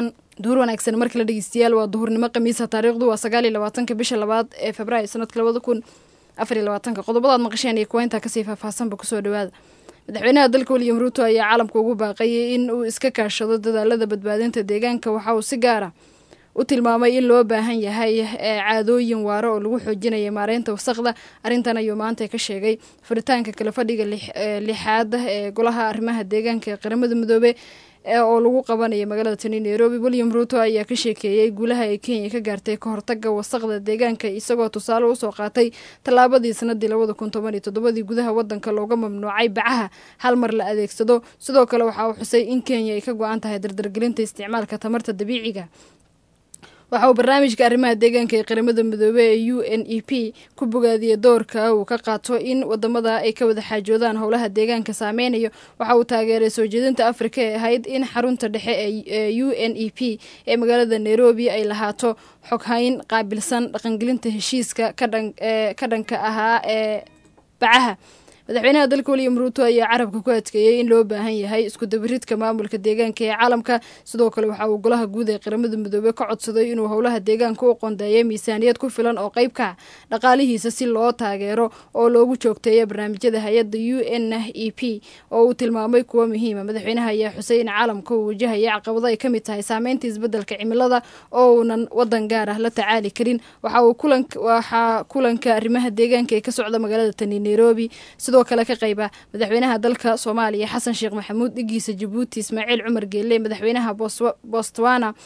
wacan duhur wanaagsan mar kale dhegeystayaal waa duhurnimo khamiisa taariikhdu waa sagaal iyo labaatanka bisha labaad ee februaayo sanadka labada kun afar iyo labaatanka qodobadaad maqasheen iyo kuwa intaa kasii faahfaahsanba kusoo dhawaada madaxweynaha dalka william ruuto ayaa caalamka ugu baaqayay in uu iska kaashado dadaalada badbaadinta deegaanka waxa uu si gaara u tilmaamay in loo baahan yahay caadooyin waaro oo lagu xoojinaya maareynta wasaqda arrintan ayuu maanta ka sheegay furitaanka kale fadhiga lixaad ee golaha arrimaha deegaanka ee qaramada midoobe oo lagu qabanaya magaalada tani nairobi william ruuto ayaa ka sheekeeyey guulaha ay kenya ka gaartay ka hortaga wasaqda deegaanka isagoo tusaale usoo qaatay tallaabadii sanadii labada kun toban iyo toddobadii gudaha wadanka looga mamnuucay bacaha hal mar la adeegsado sidoo kale waxa uu xusay in kenya ay ka go-an tahay dardargelinta isticmaalka tamarta dabiiciga waxa uu barnaamijka arrimaha deegaanka ee qaramada midoobey ee u n e p ku bogaadiyey doorka uu ka qaato in wadamada ay ka wada xaajoodaan howlaha deegaanka saameynayo waxa uu taageeray soo jeedinta afrika ee ahayd in xarunta dhexe ee u n e p ee magaalada nairobi ay lahaato xoghayn qaabilsan dhaqangelinta heshiiska ka dhanka ahaa ee bacaha madaxweynaha dalka william ruuto ayaa carabka ku adkeeyey in loo baahan yahay isku dabiridka maamulka deegaanka ee caalamka sidoo kale waxa uu golaha guud ee qaramada midoobey ka codsaday inuu howlaha deegaanka u qondeeyo miisaaniyad ku filan oo qeybka dhaqaalihiisa si loo taageero oo loogu joogteeyo barnaamijyada hay-adda u n e p oo uu tilmaamay kuwo muhiima madaxweynaha ayaa xusay in caalamka uu wajahaya caqabado ay ka mid tahay saameynta isbedelka cimilada oo uunan wadan gaar ah la tacaali karin waxaa kulanka arrimaha deegaanka ee ka socda magaalada tani nairobi sidoo kale ka qayba madaxweynaha dalka soomaaliya xasan sheekh maxamuud dhigiisa jabuuti ismaaciil cumar geelle madaxweynaha botswana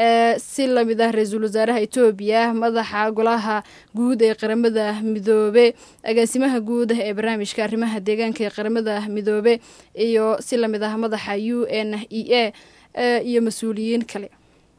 si lamid ah ra-iisul wasaaraha etoobiya madaxa golaha guud ee qaramada midoobe agaasimaha guud ee barnaamijka arrimaha deegaanka ee qaramada midoobe iyo si lamid ah madaxa u n e a iyo mas-uuliyiin kale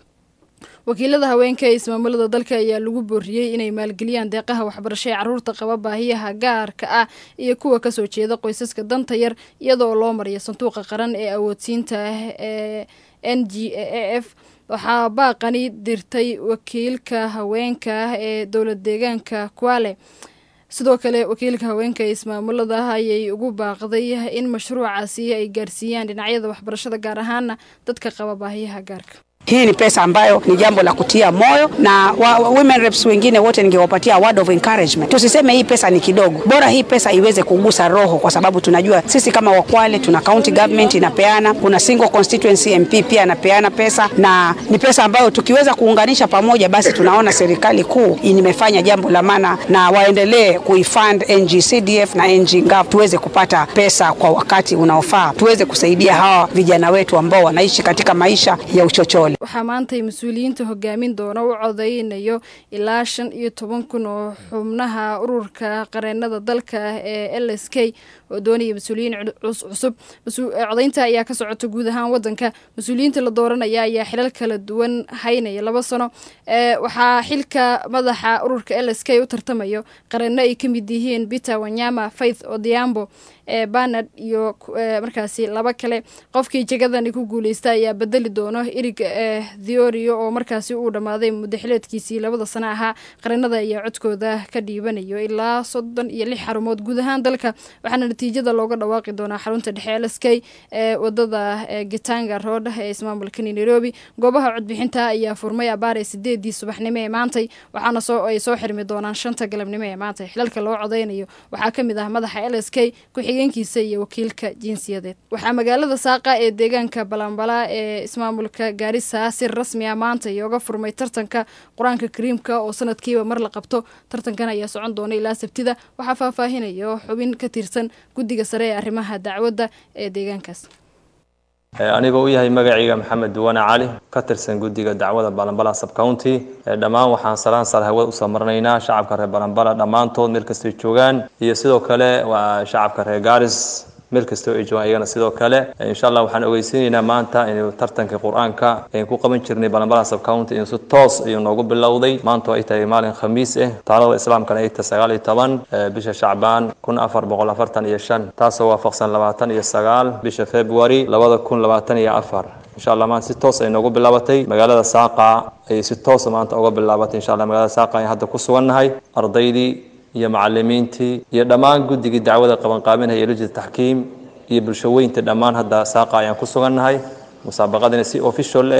wakiilada haweenka ee ismaamulada dalka ayaa lagu booriyey inay maalgeliyaan deeqaha waxbarasho ee caruurta qaba baahiyaha gaarka ah iyo kuwa kasoo jeeda qoysaska danta yar iyadoo loo mariyo sanduuqa qaran ee awoodsiinta ee n g a f waxaa baaqani dirtay wakiilka haweenka ee dowlad deegaanka kuale sidoo kale wakiilka haweenka ee ismaamulada ayay ugu baaqday in mashruucaasi ay gaarsiiyaan dhinacyada waxbarashada gaar ahaana dadka qaba baahiyaha gaarka Hii ni pesa ambayo ni jambo la kutia moyo na wa, women reps wengine wote ningewapatia word of encouragement. Tusiseme hii pesa ni kidogo, bora hii pesa iweze kugusa roho, kwa sababu tunajua sisi kama Wakwale tuna county government inapeana, kuna single constituency MP pia anapeana pesa, na ni pesa ambayo tukiweza kuunganisha pamoja, basi tunaona serikali kuu imefanya jambo la maana, na waendelee kuifund NGCDF na NGGAV tuweze kupata pesa kwa wakati unaofaa, tuweze kusaidia hawa vijana wetu ambao wanaishi katika maisha ya uchochole. waxaa maantay mas-uuliyiinta hogaamin doona u codeynayo ilaa shan iyo toban kun oo xubnaha ururka qareenada dalka ee l s k oo doonaya mas-uuliyiin cusub codeynta ayaa ka socota guud ahaan wadanka mas-uuliyiinta la dooranaya ayaa xilal kala duwan haynaya laba sano waxaa xilka madaxa ururka l s k u tartamayo qareeno ay ka mid yihiin peter wanyama faith odiambo banard iyo markaasi laba kale qofkii jegadani ku guuleysta ayaa bedeli doono irig theorio oo markaasi uu dhammaaday muddaxileedkiisii labada sano ahaa qareenada ayaa codkooda ka dhiibanayo ilaa soddon iyo lix xarumood guud ahaan dalka waxaana natiijada looga dhawaaqi doonaa xarunta dhexe l s k ee wadada gitanga road ee ismaamulkani nairobi goobaha codbixinta ayaa furmay abaare sideedii subaxnimo ee maantay waxaana soo ay soo xirmi doonaan shanta galabnimo ee maantay xilalka loo codeynayo waxaa ka mid ah madaxa l s k ku-xigeenkiisa iyo wakiilka jinsiyadeed waxaa magaalada saaqa ee deegaanka balambala ee ismaamulka gaarisa si rasmi ah maanta iyooga furmay tartanka qur-aanka kariimka oo sanadkiiba mar la qabto tartankan ayaa socon doona ilaa sabtida waxaa faahfaahinayo xubin ka tirsan guddiga sare ee arrimaha dacwadda ee deegaankaas anigoo u yahay magacayga maxamed duwane cali ka tirsan guddiga dacwada balambala subcounty dhammaan waxaan salaan sal hawad usoo marnaynaa shacabka reer balambala dhammaantood meel kastay joogaan iyo sidoo kale waa shacabka reer garis meel kastoo ay joogaan iyagana sidoo kale insha allah waxaan ogeysiinaynaa maanta inuu tartanka qur-aanka aynu ku qaban jirnay balambala subcounty inuu si toos ayuu noogu bilowday maanta ay tahay maalin khamiis ah taalada islaamkana ay tahay sagaal iyo toban bisha shacbaan kun afar boqol afartan iyo shan taasoo waafaqsan labaatan iyo sagaal bisha february labada kun labaatan iyo afar insha allah maanta si toos ay noogu bilaabatay magaalada saaqa ayay si toosa maanta uga bilaabatay insha allah magaalada saaqa ayaan hadda ku sugannahay ardaydii iyo macalimiintii iyo dhammaan guddigii dacwada qabanqaabinaya iyo lujida taxkiim iyo bulshaweynta dhammaan hadda saaqa ayaan ku sugannahay musaabaqadina si official ah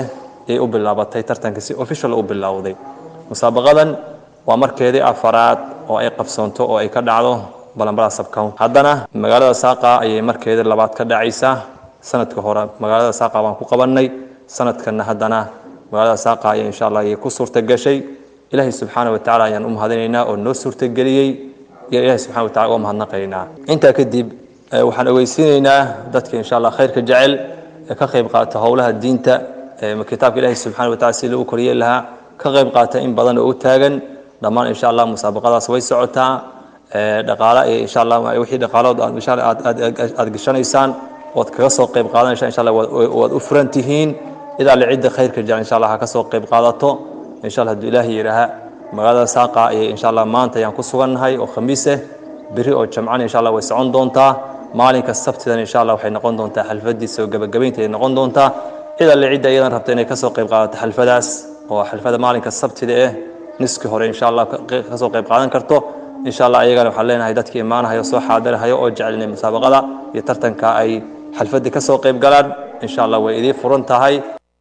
yay u bilaabatay tartanka si official u bilowday musaabaqadan waa markeedii afaraad oo ay qabsoonto oo ay ka dhacdo balanbala subcount haddana magaalada saaqa ayay markeedii labaad ka dhacaysaa sanadka hore magaalada saaqa baan ku qabannay sanadkanna haddana magaalada saaqa ayay insha allah ayay ku suurta gashay ilaahay subxaana watacaala ayaan u mahadinaynaa oo noo suurtageliyey iyo ilaahay subxana watacala uga mahadnaqaynaa intaa kadib waxaan ogeysiinaynaa dadka insha allah khayrka jecel ee ka qayb qaata howlaha diinta kitaabka ilaahay subxana watacala si lagu koriyey lahaa ka qayb qaata in badan oo u taagan dhammaan insha allah musaabaqadaas way socotaa dhaqaale iyo insha allah wixii dhaqaalood aad insha allah aad aad gashanaysaan ood kaga soo qayb qaadanaysa insha allah waad u furan tihiin idaa la cidda khayrka jecel insha allah ha ka soo qayb qaadato insha allah hadduu ilaahi yidhaaha magaalada saaqa ayay insha allah maanta ayaan ku sugannahay oo khamiis ah beri oo jamcana insha allah way socon doontaa maalinka sabtidan insha allah waxay noqon doontaa xalfadiisa oo gabagabaynta ay noqon doontaa cid alle cidda iyadan rabta inay kasoo qayb qaadato xalfadaas oo xalfada maalinka sabtida eh niski hore insha allah kasoo qayb qaadan karto insha allah ayagana waxaan leenahay dadka imaanahayo soo xaadirahayo oo jecel inay musaabaqada iyo tartanka ay xalfadii kasoo qayb galaan insha allah way idiin furan tahay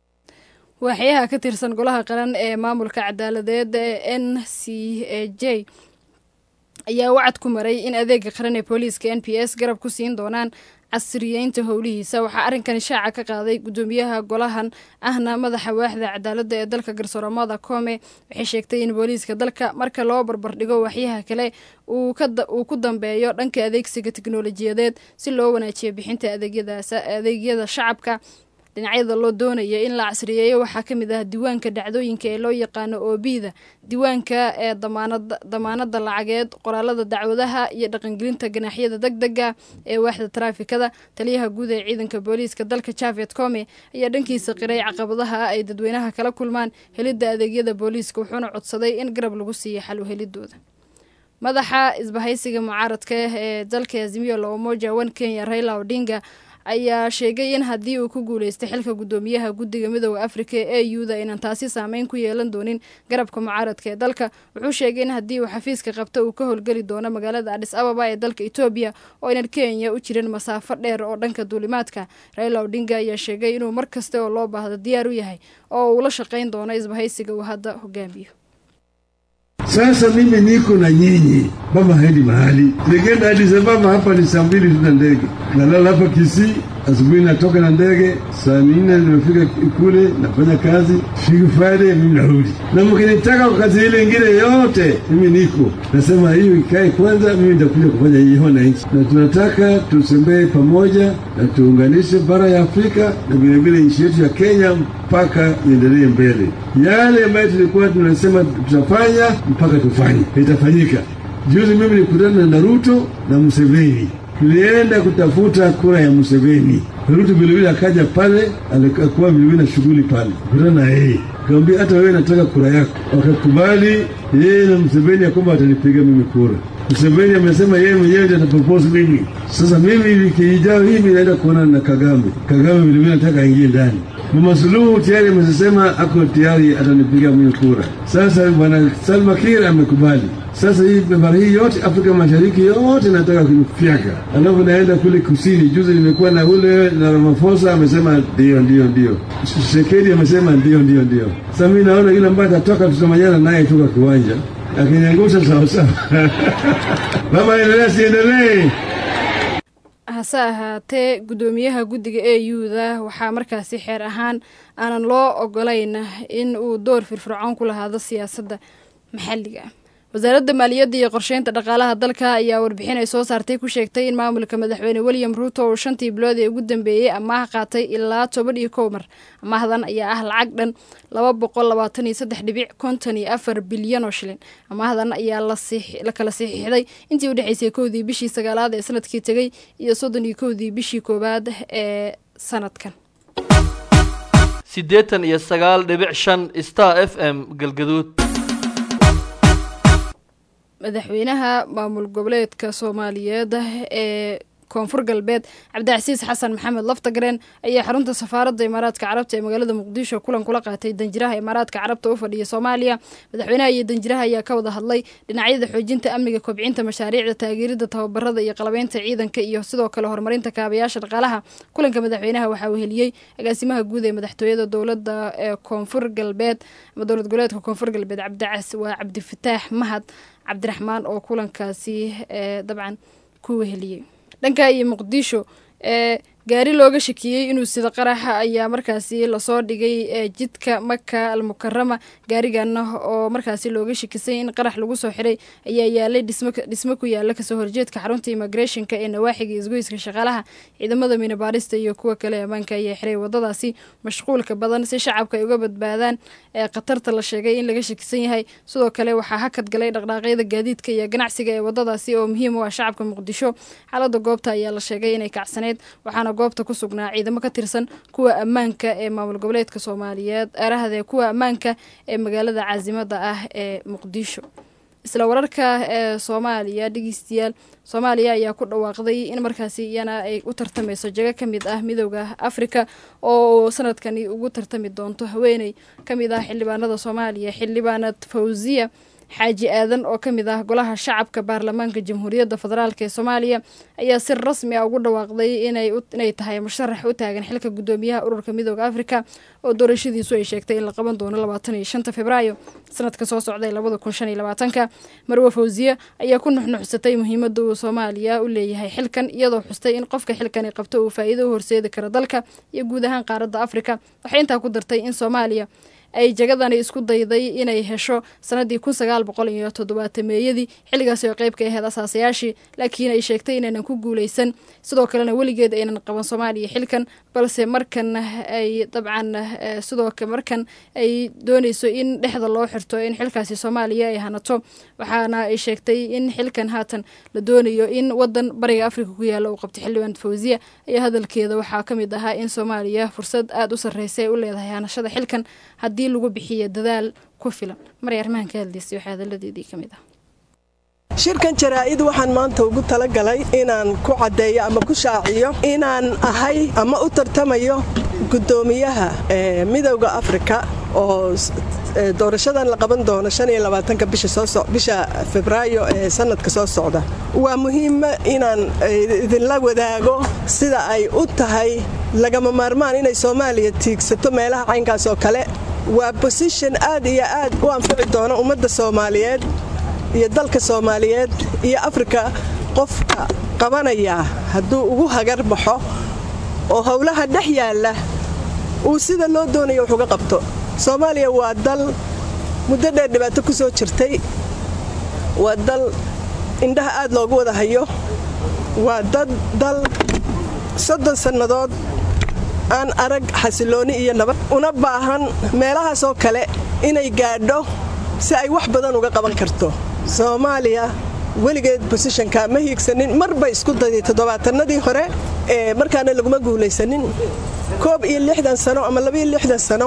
waaxyaha ka tirsan golaha qaran ee maamulka cadaaladeed ee n c a j ayaa wacad ku maray in adeega qaran ee booliiska n p s garab ku siin doonaan casriyeynta howlihiisa waxaa arrinkani shaaca ka qaaday guddoomiyaha golahan ahna madaxa waaxda cadaaladda ee dalka garsooromada koome waxay sheegtay in booliiska dalka marka loo barbardhigo waxyaha kale uu ku dambeeyo dhanka adeegsiga tiknolojiyadeed si loo wanaajiyo bixinta adeegyada shacabka dhinacyada loo doonaya in la casriyeeyo waxaa ka mid ah diiwaanka dhacdooyinka ee loo yaqaano oobida diiwaanka ee damaanada lacageed qoraalada dacwadaha iyo dhaqangelinta ganaaxyada deg dega ee waaxda taraafikada taliyaha guud ee ciidanka booliiska dalka javed come ayaa dhankiisa qiray caqabadaha ay dadweynaha kala kulmaan helidda adeegyada booliiska wuxuuna codsaday in garab lagu siiyo xal u helidooda madaxa isbahaysiga mucaaradka ee dalka azimiyo la umoja wan kenya raila odinga ayaa sheegay in haddii uu ku guuleystay xilka guddoomiyaha guddiga midooda afrika ee euda aynan taasi saameyn ku yeelan doonin garabka mucaaradka ee dalka wuxuu sheegay in haddii uu xafiiska qabto uu ka howlgeli doono magaalada adhis ababa ee dalka etoobiya oo aynan kenya u jirin masaafo dheer oo dhanka duulimaadka raila odinga ayaa sheegay inuu mar kasta oo loo baahdo diyaar u yahay oo uu la shaqayn doono isbahaysiga uu hadda hogaamiyo Sasa mimi niko na nyinyi, baba haendi mahali. Nikienda Addis Ababa hapa ni saa mbili tuna ndege, nalala hapa Kisii, asubuhi natoka na ndege, saa nne nimefika kule, nafanya kazi, fiki Friday mimi narudi. Na mkinitaka kwa kazi ile ingine yote, mimi niko nasema hiyo ikae kwanza, mimi nitakuja kufanya hii wananchi, na tunataka tusembee pamoja na tuunganishe bara ya Afrika na vilevile nchi yetu ya Kenya mpaka iendelee mbele. Yale ambayo tulikuwa tunasema tutafanya mpaka tufanye, itafanyika. Juzi mimi nilikutana na Ruto na Museveni, tulienda kutafuta kura ya Museveni. Ruto vilevile akaja pale, alikuwa vilevile na shughuli pale, kutana na yeye kaambia hata wewe nataka kura yako. Wakakubali yeye na Museveni ya kwamba atanipiga mimi kura. Museveni amesema yeye mwenyewe ndiye atapropose mimi. Sasa mimi wiki ijayo hii mimi naenda kuonana na Kagame. Kagame vilevile nataka aingie ndani. Mama Suluhu tayari amesema ako tayari atanipiga mimi kura. Sasa bwana Salva Kiir amekubali. Sasa hii bara hii yote Afrika Mashariki yote nataka kufyaka, alafu naenda kule kusini. Juzi nimekuwa na ule na Ramaphosa amesema ndio ndio ndio, Tshisekedi amesema ndio ndio ndio. Sasa mimi naona yule ambaye atatoka tutamanyana naye tu kwa kiwanja, akiniangusha sawa sawa. Baba, endelea siendelee? hase ahaatee guddoomiyaha guddiga e u-da waxaa markaasi xeer ahaan aanan loo ogolayn in uu door firfircoon ku lahaado siyaasadda maxalliga wasaaradda maaliyadda iyo qorsheynta dhaqaalaha dalka ayaa warbixin ay soo saartay ku sheegtay in maamulka madaxweyne william ruuto uu shantii bilood ee ugu dambeeyey amaah qaatay ilaa toban iyo kow mar amaahdan ayaa ah lacag dhan laba boqol labaatan iyo saddex dhibic konton iyo afar bilyan oo shilin amaahdan ayaa la kala saxiixday intii u dhexeysay kowdii bishii sagaalaad ee sanadkii tegey iyo soddon iyo kowdii bishii koowaad ee sanadkan siddeetan iyo sagaal dhibic shan star f m galgaduud madaxweynaha maamul goboleedka soomaaliyeed ee koonfur galbeed cabdicasiis xasan maxamed laftagareen ayaa xarunta safaaradda imaaraadka carabta ee magaalada muqdisho kulan kula qaatay danjiraha imaaraadka carabta u fadhiya soomaaliya madaxweynaha iyo danjiraha ayaa ka wada hadlay dhinacyada xoojinta amniga kobcinta mashaariicda taageerida tababarada iyo qalabeynta ciidanka iyo sidoo kale horumarinta kaabayaasha dhaqaalaha kulanka madaxweynaha waxaa weheliyey agaasimaha guud ee madaxtooyada dowlada ee koonfur galbeed ama dowlad goboleedka koonfur galbeed cabdicas waa cabdifataax mahad cabdiraxmaan oo kulankaasi dabcan ku weheliyey dhanka iyo muqdisho ee gaari looga shakiyey inuu sida qaraxa ayaa markaasi lasoo dhigay jidka maka almukarama gaarigana oo markaasi looga shakisay in qarax lagu soo xiray ayaa yaalay dhismo ku yaala kasoo horjeedka xarunta immigrationka ee nawaaxiga isgoyska shaqaalaha ciidamada minabaarista iyo kuwa kale ammaanka ayaa xiray wadadaasi mashquulka badan si shacabka ay uga badbaadaan ee khatarta la sheegay in laga shakisan yahay sidoo kale waxaa hakad galay dhaqdhaaqyada gaadiidka iyo ganacsiga ee wadadaasi oo muhiim u ah shacabka muqdisho xaalada goobta ayaa la sheegay inay kacsaneyd waxaana goobta ku sugnaa ciidamo ka tirsan kuwa ammaanka ee maamul goboleedka soomaaliyeed eerahdee kuwa ammaanka ee magaalada caasimada ah ee muqdisho isla wararka ee soomaaliya dhegeystayaal soomaaliya ayaa ku dhawaaqday in markaasi iyana ay u tartameyso jago ka mid ah midooda afrika oo sanadkani ugu tartami doonto haweeney ka mid ah xildhibaanada soomaaliya xildhibaanad fawziya xaaji aadan oo ka mid ah golaha shacabka baarlamaanka jamhuuriyadda federaalk ee soomaaliya ayaa si rasmi ah ugu dhawaaqday inay tahay musharax u taagan xilka guddoomiyaha ururka midooda afrika oo doorashadiisu ay sheegtay in la qaban doono labaatan iyo shanta februaayo sanadka soo socday labada kun shan iyo labaatanka marwe fawziye ayaa ku nuxnuxsatay muhiimada uu soomaaliya u leeyahay xilkan iyadoo xustay in qofka xilkani qabto uu faa'iido u horseedi karo dalka iyo guud ahaan qaaradda afrika waxay intaa ku dartay in soomaaliya ay jagadani isku dayday inay hesho sanadii kun sagaal boqol iyo toddobaatameeyadii xilligaasi oo qeyb ka aheyd asaasayaashii laakiin ay sheegtay inaynan ku guuleysan sidoo kalena weligeed aynan qaban soomaaliya xilkan balse markan ay dabcan sidoo markan ay dooneyso in dhexda loo xirto in xilkaasi soomaaliya ay hanato waxaana ay sheegtay in xilkan haatan la doonayo in wadan bariga afrika ku yaala uu qabtay xildhibaan fawziya ayaa hadalkeeda waxaa ka mid ahaa in soomaaliya fursad aada u sarreysa ay u leedahay hanashada xilkan haddii lagu bixiyo dadaal ku filan maray arrimahan ka hadlaysay waxaa hadaladeedii ka mid ah shirkan jaraa'id waxaan maanta ugu talagalay inaan ku caddeeyo ama ku shaaciyo inaan ahay ama u tartamayo guddoomiyaha midowda afrika oo doorashadan la qaban doono bisha febraayo ee sanadka soo socda waa muhiima inaan idinla wadaago sida ay u tahay lagama maarmaan inay soomaaliya tiigsato meelaha caynkaas oo kale waa bosishon aad iyo aad u anfici doona ummadda soomaaliyeed iyo dalka soomaaliyeed iyo afrika qofka qabanaya hadduu ugu hagar baxo oo howlaha dhex yaalla uu sida loo doonayo wax uga qabto soomaaliya waa dal muddo dheer dhibaato ku soo jirtay waa dal indhaha aad loogu wada hayo waa dad dal soddon sannadood aan arag xasilooni iyo nabad una baahan meelahaasoo kale inay gaadho si ay wax badan uga qaban karto soomaaliya weligeed bosishonka ma hiigsanin marbay isku dayday toddobaatanadii hore ee markaana laguma guulaysanin koob iyo lixdan sano ama labaiyo lixdan sano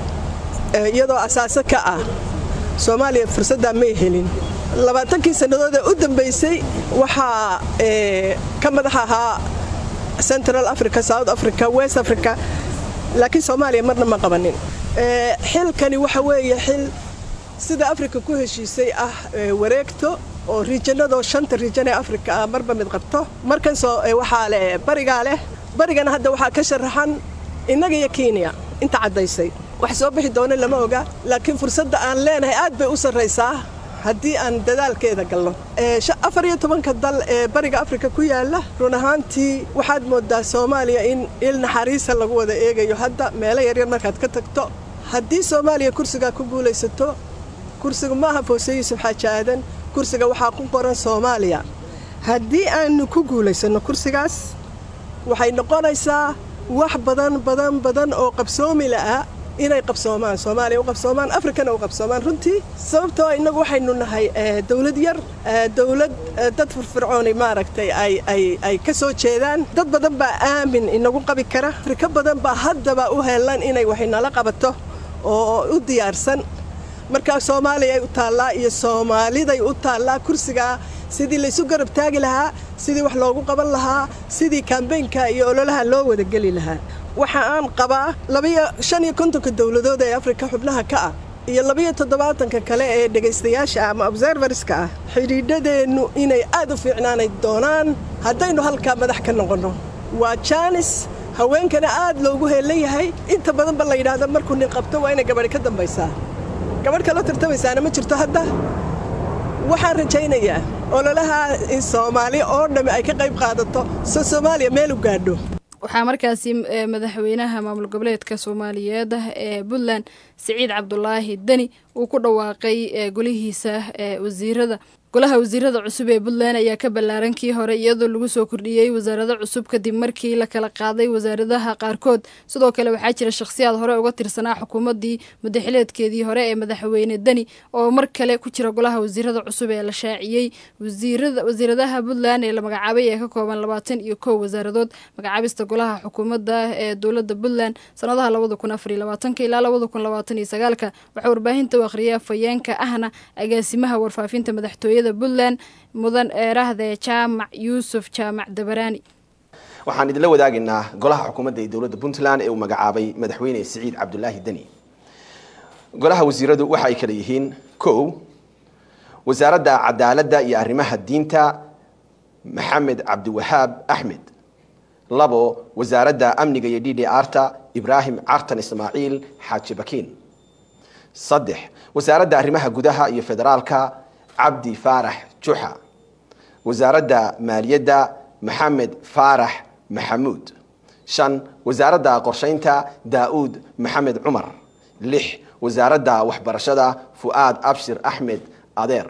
iyadoo asaaso ka ah soomaaliya fursaddaa may helin labaatankii sannadood ee u dambaysay waxaa ka madax ahaa central africa south africa west africa laakiin soomaaliya marna ma qabanin xilkani waxa weeye xil sida afrika ku heshiisay ah wareegto oo riijanadoo shanta riijan ee afrika ah marba mid qabto markan waxaa leh barigaa leh barigana hadda waxaa ka sharaxan innaga iyo kenya inta caddaysay wax soo bixi doona lama oga laakiin fursadda aan leenahay aad bay u sarraysaa haddii aan dadaalkeeda galno afar iyo tobanka dal ee bariga afrika ku yaala run ahaantii waxaad moodaa soomaaliya in il naxariisa lagu wada eegayo hadda meelo yaryar markaad ka tagto haddii soomaaliya kursigaa ku guulaysato kursiga maaha foose yuusuf xaaji aadan kursiga waxaa ku qoran soomaaliya haddii aanu ku guulaysanno kursigaas waxay noqonaysaa wax badan badan badan oo qabsoomi la'a inay qabsoomaan soomaaliya u qabsoomaan afrikana u qabsoomaan runtii sababtoo innagu waxaynu nahay dowlad yar dowlad dad firfircooni maaragtay ay ka soo jeedaan dad badan baa aamin inagu qabi kara afrika badan baa haddaba u helan inay wax inala qabato oo u diyaarsan markaa soomaaliya ay u taallaa iyo soomaaliday u taallaa kursigaa sidii laysu garab taagi lahaa sidii wax loogu qaban lahaa sidii kambeynka iyo ololaha loo wadageli lahaa waxa aan qabaa labiyo shan iyo kontonka dowladood ee afrika xubnaha ka ah iyo labiyo toddobaatanka kale ee dhegaystayaasha ama observerska ah xidhiidhadeennu inay aad u fiicnaanay doonaan haddaynu halkaa madax ka noqonno waa jaanis haweenkana aad loogu heellan yahay inta badanba la yidhaahdo markuu nin qabto waa inay gabadhi ka dambaysaa gabadh kaloo tartamaysaana ma jirto hadda waxaan rajaynayaa ololaha in soomaali oo dhammi ay ka qayb qaadato so soomaaliya meel u gaadho waxaa markaasi madaxweynaha maamul goboleedka soomaaliyeed ee puntland siciid cabdulaahi deni uu ku dhawaaqay golihiisa wasiirada golaha wasiirada cusub ee puntland ayaa ka ballaaran kii hore iyadoo lagu soo kordhiyey wasaarado cusub kadib markii la kala qaaday wasaaradaha qaarkood sidoo kale waxaa jira shakhsiyaad hore uga tirsanaa xukuumaddii mudaxileedkeedii hore ee madaxweyne deni oo mar kale ku jira golaha wasiirada cusub ee la shaaciyey wasiiradaha puntland ee la magacaabay ee ka kooban labaatan iyo kow wasaaradood magacaabista golaha xukuumadda ee dowladda puntland sanadaha labada kun afariyo labaatanka ilaa labada kun labaatan iyo sagaalka waxaa warbaahinta u akhriyay afhayeenka ahna agaasimaha warfaafinta madaxtooyada puntland mudan eerahde jaamac yuusuf jaamac dabaraani waxaan idinla wadaagaynaa golaha xukuumadda ee dowladda puntland ee uu magacaabay madaxweyne siciid cabdulaahi deni golaha wasiiradu waxa ay kala yihiin kow wasaaradda cadaaladda iyo arrimaha diinta maxamed cabdiwahaab axmed labo wasaaradda amniga iyo d d arta ibraahim cartan ismaaciil xaaji bakiin saddex wasaaradda arrimaha gudaha iyo federaalka cabdi faarax juxa wasaaradda maaliyadda maxamed faarax maxamuud shan wasaaradda qorshaynta daa'uud maxamed cumar lix wasaaradda waxbarashada fu'aad abshir axmed adeer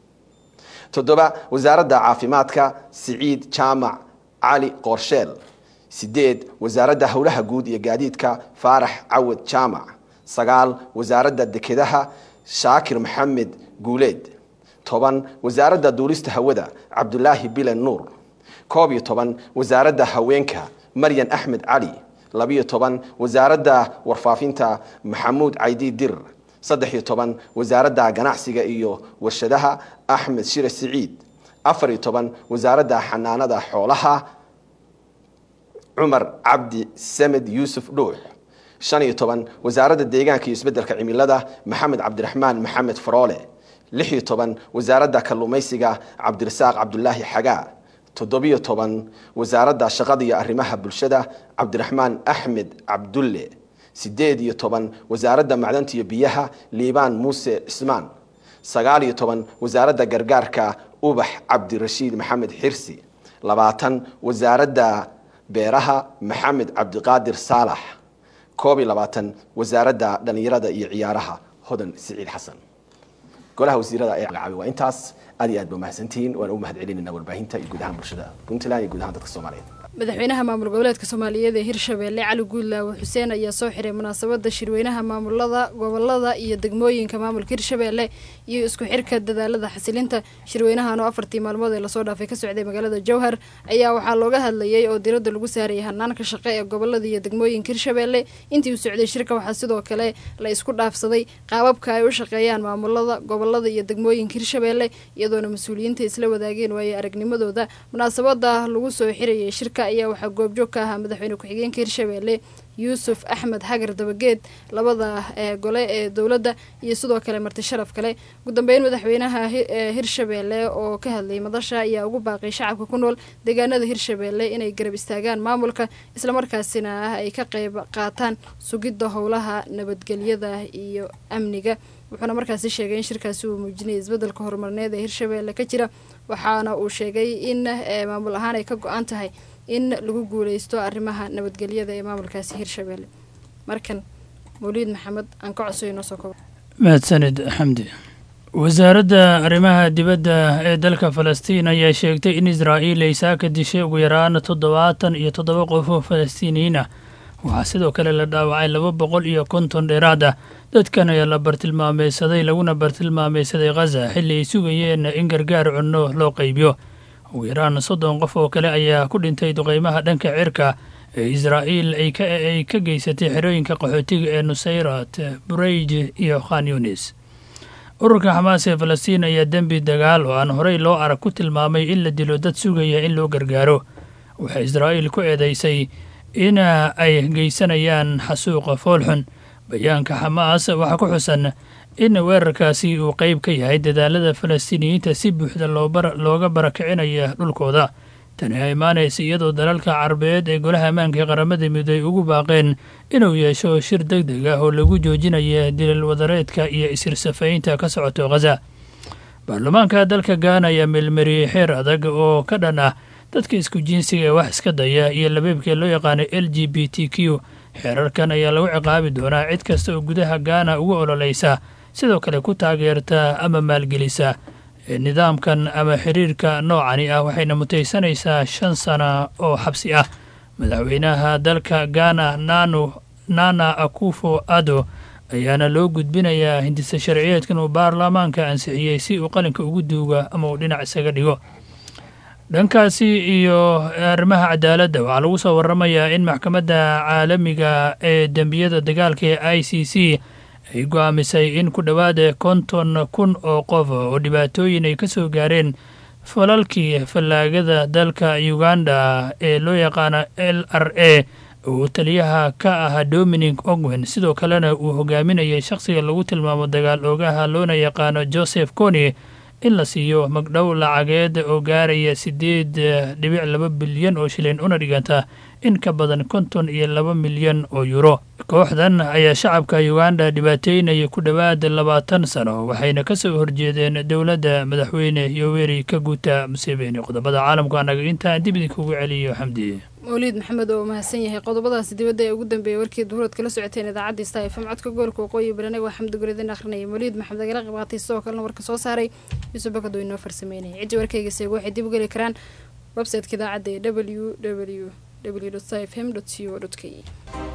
toddoba wasaaradda caafimaadka siciid jaamac cali qoorsheel sideed wasaaradda howlaha guud iyo gaadiidka faarax cawad jaamac sagaal wasaaradda dekedaha shaakir maxamed guuleed toban wasaaradda duulista hawada cabdulaahi bilen nuur koob iyo toban wasaaradda haweenka maryan axmed cali labiyo toban wasaaradda warfaafinta maxamuud caydi dir saddex iyo toban wasaaradda ganacsiga iyo warshadaha axmed shire siciid afar iyo toban wasaaradda xanaanada xoolaha cumar cabdi samed yuusuf dhuux shan iyo toban wasaaradda deegaanka iyo isbeddelka cimilada maxamed cabdiraxmaan maxamed faroole lix iyo toban wasaaradda kalluumaysiga cabdirasaaq cabdulaahi xagaa toddobiyo toban wasaaradda shaqada iyo arrimaha bulshada cabdiraxmaan axmed cabdulle sideed iyo toban wasaaradda macdanta iyo biyaha liibaan muuse cismaan sagaal iyo toban wasaaradda gargaarka ubax cabdirashiid maxamed xirsi labaatan wasaaradda beeraha maxamed cabdiqaadir saalax koob iyo labaatan wasaaradda dhallinyarada iyo ciyaaraha hodan siciid xasan golaha wasiirada ee magacaabay waa intaas aad iyo aad ba mahadsantihiin waan ugu mahad celinayna warbaahinta iyo guud ahaan bulshada puntland iyo guud ahaan dadka soomaaliyeed madaxweynaha maamul goboleedka soomaaliyeed ee hirshabeelle cali guudlaawe xuseen ayaa soo xiray munaasabada shirweynaha maamulada gobolada iyo degmooyinka maamulka hirshabeelle iyo isku xirka dadaalada xasilinta shirweynahan oo afartii maalmood ee lasoo dhaafay ka socday magaalada jowhar ayaa waxaa looga hadlayay oo diradda lagu saarayay hanaanka shaqo ee gobolada iyo degmooyinka hirshabeelle intii uu socday shirka waxaa sidoo kale la isku dhaafsaday qaababka ay u shaqeeyaan maamulada gobolada iyo degmooyinka hirshabeelle iyadoona mas-uuliyiinta isla wadaageen waaye aragnimadooda munaasabada lagu soo xirayay shirka ayaa waxaa goobjoog ka ahaa madaxweyne ku-xigeenka hirshabeelle yuusuf axmed xagar dabageed labada gole ee dowladda iyo sidoo kale marti sharaf kale ugu dambeyn madaxweynaha hirshabeelle oo ka hadlayay madasha ayaa ugu baaqay shacabka ku nool deegaanada hirshabeelle inay garab istaagaan maamulka islamarkaasina ay ka qeyb qaataan sugidda howlaha nabadgelyada iyo amniga wuxuuna markaasi sheegay in shirkaasi uu muujinayay isbeddelka horumarneed ee hirshabeelle ka jira waxaana uu sheegay in maamul ahaan ay ka go-an tahay in lagu guuleysto arrimaha nabadgelyada ee maamulkaasi hirshabeelle markan mawliid maxamed aan ka codsayo inoo soo kobo mahadsanid xamdi wasaaradda arrimaha dibadda ee dalka falastiin ayaa sheegtay in israa'iil ay saaka dishay ugu yaraan toddobaatan iyo toddoba qof oo falastiiniyiin ah waxaa sidoo kale la dhaawacay laba boqol iyo konton dheeraad ah dadkan ayaa la bartilmaameysaday laguna bartilmaameysaday khaza xilli ay sugayeen in gargaar cunno loo qaybiyo ugu yaraan soddon qof oo kale ayaa ku dhintay duqeymaha dhanka cirka ee israa'iil ay ka geysatay xerooyinka qaxootiga ee nusayrat burayj iyo khan yunis ururka xamaas ee falastiin ayaa dembi dagaal oo aan horey loo arag ku tilmaamay in la dilo dad sugaya in loo gargaaro waxay israa'iil ku eedaysay in ay geysanayaan xasuuqa foolxun bayaanka xamaas waxaa ku xusan in weerarkaasi uu qayb ka yahay dadaalada falastiiniyiinta si buuxda looga barakicinayo dhulkooda tani ay imaanaysa iyadoo dalalka carabeed ee golaha ammaanka ee qaramada midoobey ugu baaqeen inuu yeesho shir deg deg ah oo lagu joojinaya dilal wadareedka iyo isirsafaynta ka socoto khaza baarlamaanka dalka gaana ayaa meelmariyey xeer adag oo ka dhan ah dadka isku jinsiga ee wax iska daya iyo labeebkee loo yaqaano l g b t q xeerarkan ayaa lagu ciqaabi doonaa cid kasta oo gudaha gaana uga ololeysa sidoo kale ku taageerta ama maalgelisa nidaamkan ama xiriirka noocani ah waxayna mutaysanaysaa shan sana oo xabsi ah madaxweynaha dalka gaana nanu nana akufo ado ayaana loo gudbinayaa hindisa sharciyeedkan uu baarlamaanka ansixiyey si uu qalinka ugu duuga ama uu dhinac isaga dhigo dhankaasi iyo arrimaha cadaaladda waxaa lagu soo waramayaa in maxkamadda caalamiga ee dembiyada dagaalka ee i c c ay go-aamisay in ku dhowaada konton kun oo qof oo dhibaatooyin ay ka soo gaareen falalkii fallaagada dalka uganda ee loo yaqaano l r a uu taliyaha ka ahaa dominic ogwen sidoo kalena uu hogaaminayay shakhsiga lagu tilmaamo dagaal oogaha loona yaqaano joseph coni in la siiyo magdhow lacageed oo gaaraya siddeed dhibic laba bilyan oo shilin una dhiganta in ka badan konton iyo laba milyan oo yuro kooxdan ayaa shacabka uganda dhibaateynaya ku dhowaad labaatan sano waxayna ka soo horjeedeen dowladda madaxweyne yoweri kaguta museveni qodobada caalamka anaga intaan dib idinkugu celiyo xamdi mawliid maxamed oo mahadsan yahay qodobadaasi dibadda ee ugu dambeeyay warkii duhurood kala socoteen idaacadda sta fm codka gobolka waqooyi bari aniga waa xamdi gureedin akhrinaya mawliid maxamed agala qayb qaatay sidoo kalena warka soo saaray yuusuf bakado inoo farsameynaya ciddi warkayga seego waxay dib u geli karaan websiteka idaacadda ee w w w fm co k